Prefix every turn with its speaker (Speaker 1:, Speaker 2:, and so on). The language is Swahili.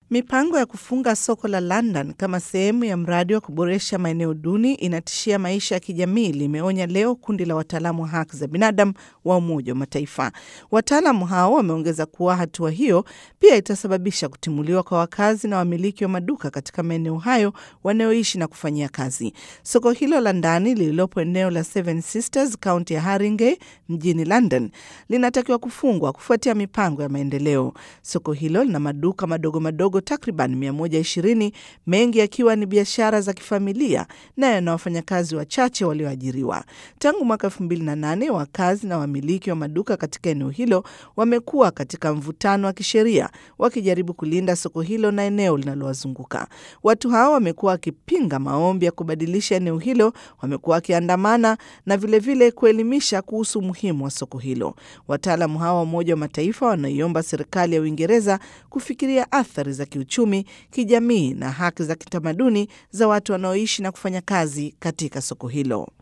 Speaker 1: Mipango ya kufunga soko la London kama sehemu ya mradi wa kuboresha maeneo duni inatishia maisha ya kijamii, limeonya leo kundi la wataalamu wa haki za binadamu wa Umoja wa Mataifa. Wataalamu hao wameongeza kuwa hatua hiyo pia itasababisha kutimuliwa kwa wakazi na wamiliki wa maduka katika maeneo hayo wanayoishi na kufanyia kazi. Soko hilo la ndani lililopo eneo la Seven Sisters, kaunti ya Haringey mjini London, linatakiwa kufungwa kufuatia mipango ya maendeleo. Soko hilo lina maduka madogo madogo takriban 120, mengi yakiwa ni biashara za kifamilia na yana wafanyakazi wachache walioajiriwa. Tangu mwaka 2008 wakazi na wamiliki wa maduka katika eneo hilo wamekuwa katika mvutano wa kisheria wakijaribu kulinda soko hilo na eneo linalowazunguka. Watu hao wamekuwa wakipinga maombi ya kubadilisha eneo hilo, wamekuwa wakiandamana na vilevile kuelimisha kuhusu umuhimu wa soko hilo. Wataalamu hao wa Umoja wa Mataifa wanaiomba serikali ya Uingereza kufikiria athari za kiuchumi, kijamii na haki za kitamaduni za watu wanaoishi na kufanya kazi katika soko hilo.